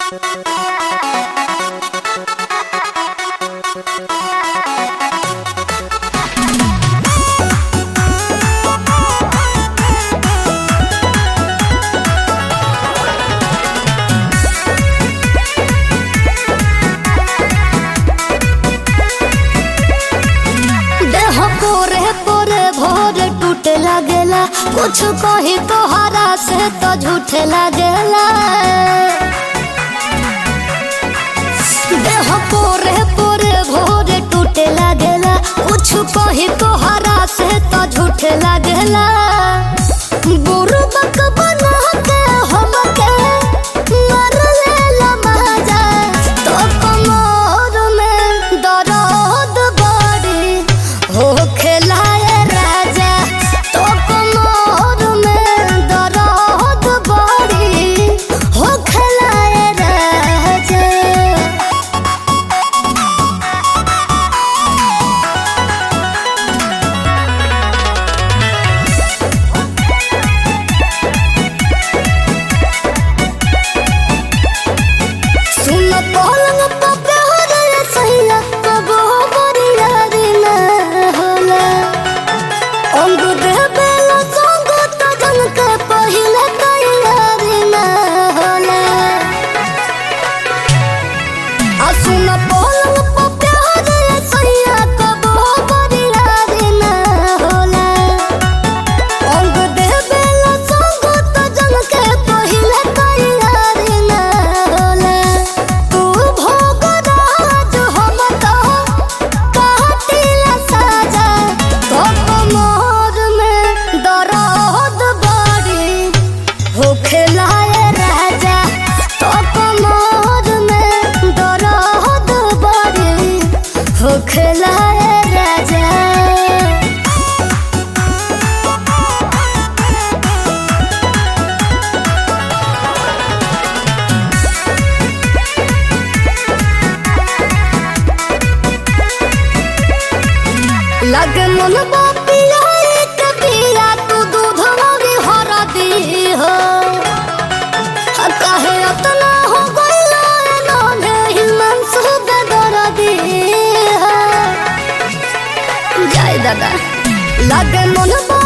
देह पोरे पोरे भोर टूटे लागेला कुछ कही तोहरा से तो झूठे लागेला देह पोरे पोरे भोर टूटे लागेला कुछ कही तोहरा से तो झूठे लागेला बुरुबक बना के हमके मार लेला मजा तो कमर में दर्द बड़ी हो खेलाए राजा तो कमर में दर्द बड़ी हो खेलाए राजा सुन पलंग पर प्यार रे सैया कबो बरिया दिन होला अंग दे बेला संग त जन के पहिले तैयारी न होला आ सुन पलंग पर प्यार रे सैया कबो बरिया दिन होला अंग दे बेला संग त जन के पहिले तैयारी न होला तू भोग राज हम तो काटिला साजा तो कमर में दर्द बड़ी हो खेलाए राजा तो कमर में दर्द बड़ी हो खेलाए राजा लगे मन बापिया एक पिया तू दूध मोरी हर दी हो आ काहे अतना हो गइला नोने हिमन सुद दर दी हो जय दादा लगे मन